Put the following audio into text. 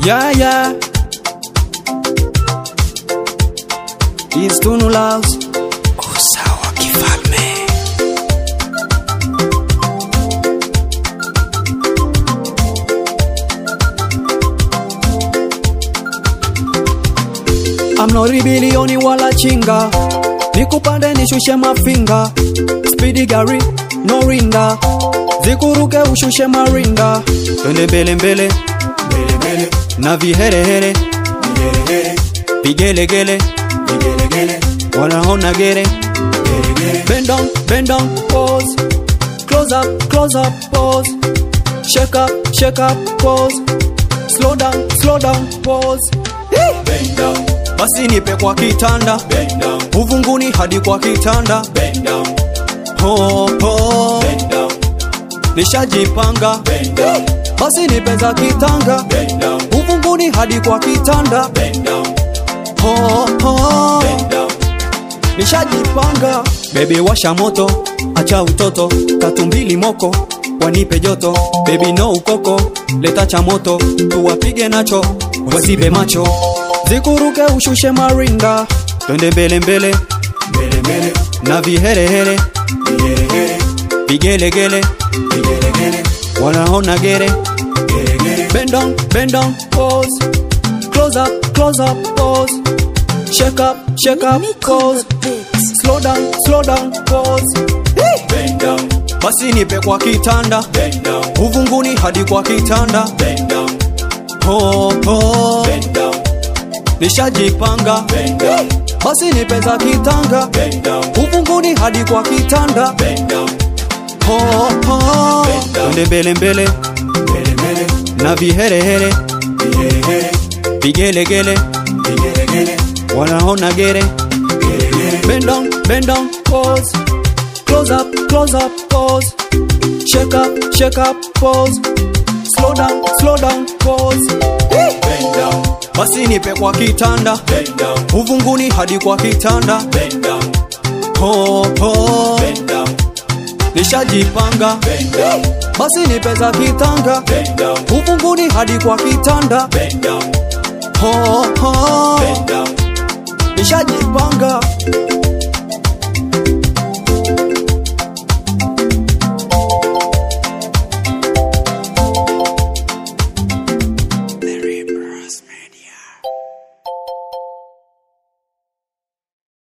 Yeah, yeah. It's Tunu Loves. Usawa kifalme. I'm not bilioni wala chinga nikupande nishushe mafinga spidi gari no rinda zikuruke ushushe marinda twende mbele mbele mbele mbele na viherehere vigelegele vigelegele vigelegele wanaona gere gelegele bend down bend down pose close up close up pose shake up shake up pose slow down slow down pose bend down basi nipe kwa kitanda bend down uvunguni hadi kwa kitanda bend down ho, ho. bend down nishajipanga bend down basi nipe za kitanga bend down uvunguni hadi kwa kitanda bend down ho, ho. bend down nishajipanga bebi washa moto acha utoto tatu mbili moko wanipe joto bebi no ukoko leta cha moto tuwapige nacho wazibe macho zikuruke ushushe marinda twende mbele mbele mbele mbele na viherehere vigelegele vigelegele vigelegele wanaona gere gelegele bend down bend down pose close up close up pose shake up shake up pose slow down slow down pose bend down basi nipe kwa kitanda bend down uvunguni hadi kwa kitanda bend down ho, ho. bend down nishajipanga bend down basi nipe za kitanga bend down uvunguni hadi kwa kitanda bend down ho, ho. Bend down. twende mbele mbele mbele mbele na viherehere vigelegele vigelegele vigelegele wanaona gere gelegele bend down bend down pose close up close up pose shake up shake up pose slow down slow down pose bend down basi nipe kwa kitanda bend down uvunguni hadi kwa kitanda bend down ho, ho. bend down nishajipanga bend down basi nipe za kitanga bend down uvunguni hadi kwa kitanda bend down ho, ho. bend down nishajipanga